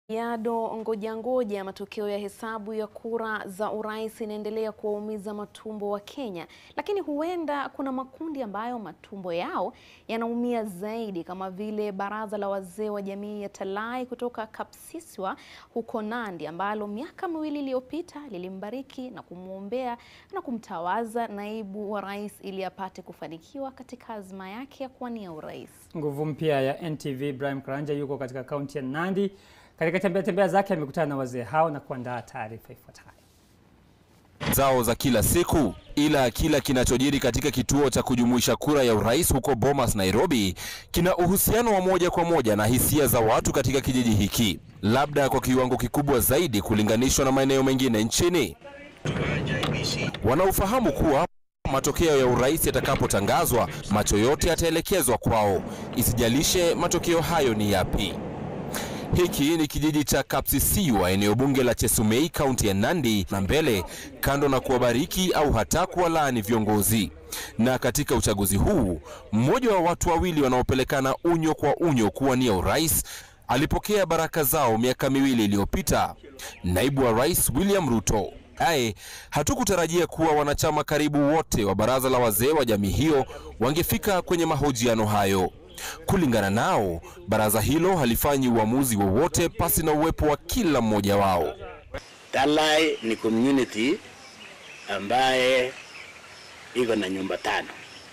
Yado ngoja ngoja, matokeo ya hesabu ya kura za urais inaendelea kuwaumiza matumbo wa Kenya, lakini huenda kuna makundi ambayo matumbo yao yanaumia zaidi, kama vile baraza la wazee wa jamii ya Talai kutoka Kapsiswa huko Nandi, ambalo miaka miwili iliyopita lilimbariki na kumwombea na kumtawaza naibu wa rais ili apate kufanikiwa katika azma yake ya kuwania urais. Nguvu mpya ya NTV Ibrahim Karanja yuko katika kaunti ya Nandi. Katika tembea tembea zake amekutana na wazee hao na kuandaa taarifa ifuatayo. zao za kila siku, ila kila kinachojiri katika kituo cha kujumuisha kura ya urais huko Bomas, Nairobi, kina uhusiano wa moja kwa moja na hisia za watu katika kijiji hiki, labda kwa kiwango kikubwa zaidi kulinganishwa na maeneo mengine nchini. Wanaofahamu kuwa matokeo ya urais yatakapotangazwa, macho yote yataelekezwa kwao, isijalishe matokeo hayo ni yapi. Hiki ni kijiji cha Kapsisiwa, eneo bunge la Chesumei, kaunti ya Nandi, na mbele kando na kuwabariki au hata kuwalaani viongozi. Na katika uchaguzi huu, mmoja wa watu wawili wanaopelekana unyo kwa unyo kuwania urais alipokea baraka zao miaka miwili iliyopita, naibu wa rais William Ruto. Aye, hatukutarajia kuwa wanachama karibu wote wa baraza la wazee wa jamii hiyo wangefika kwenye mahojiano hayo. Kulingana nao, baraza hilo halifanyi uamuzi wowote pasi na uwepo wa kila mmoja wao. Talai ni community ambaye iko na nyumba tano,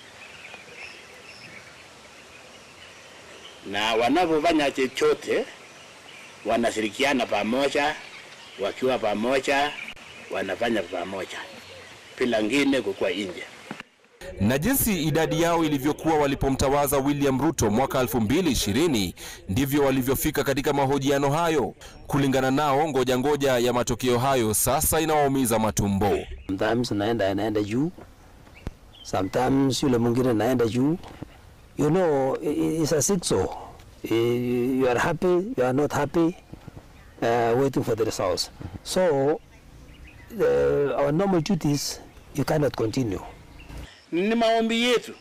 na wanapofanya chochote wanashirikiana pamoja, wakiwa pamoja wanafanya pamoja bila ngine kukua nje na jinsi idadi yao ilivyokuwa walipomtawaza William Ruto mwaka 2020 ndivyo walivyofika katika mahojiano hayo. Kulingana nao, ngoja ngoja ya matokeo hayo sasa inawaumiza matumbo. Sometimes naenda inaenda juu, sometimes yule mwingine naenda juu. You know, i- i- it's a seesaw. I- You are happy, you are not happy, uh, waiting for the results. So, the, our normal duties, you cannot continue. ni maombi yetu,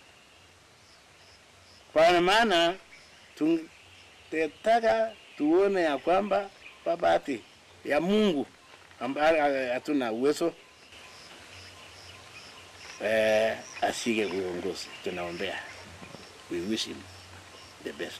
kwa maana tungetaka tuone ya kwamba babati ya Mungu ambaye hatuna uwezo eh, ashike uongozi. Tunaombea, we wish him the best.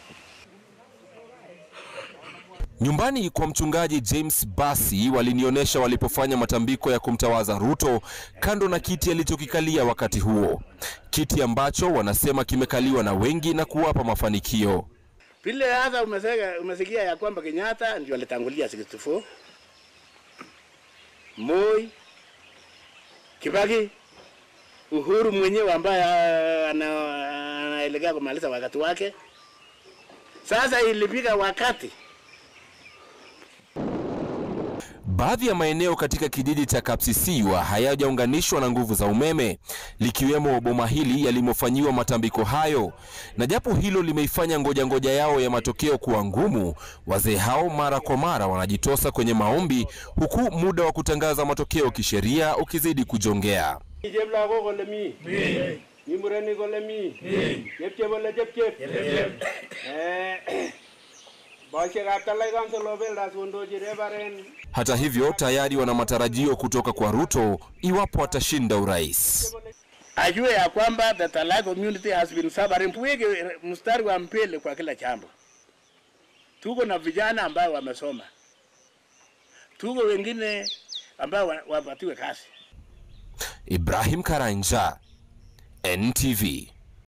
Nyumbani kwa mchungaji James Basi walinionyesha walipofanya matambiko ya kumtawaza Ruto kando na kiti alichokikalia wakati huo, kiti ambacho wanasema kimekaliwa na wengi na kuwapa mafanikio. Vile hata umesega, umesikia ya kwamba Kenyatta ndio alitangulia 64 Moi, Kibaki, Uhuru mwenyewe ambaye ah, ana- anaelekea kumaliza wakati wake. Sasa ilifika wakati Baadhi ya maeneo katika kijiji cha Kapsisiwa hayajaunganishwa na nguvu za umeme, likiwemo boma hili yalimofanyiwa matambiko hayo. Na japo hilo limeifanya ngoja ngoja yao ya matokeo kuwa ngumu, wazee hao mara kwa mara wanajitosa kwenye maombi, huku muda wa kutangaza matokeo kisheria ukizidi kujongea. Cheplagok kole mi mi murenik kole mi chepchep kole chepchep Eh, boisiekab Talai Council of Elders kondochi Reverend Hata hivyo, tayari wana matarajio kutoka kwa Ruto iwapo atashinda urais. ajue ya kwamba the Talai community has been suffering. Tuweke mstari wa mbele kwa kila jambo. Tuko na vijana ambao wamesoma, tuko wengine ambao wa- wapatiwe kazi. Ibrahim Karanja, NTV.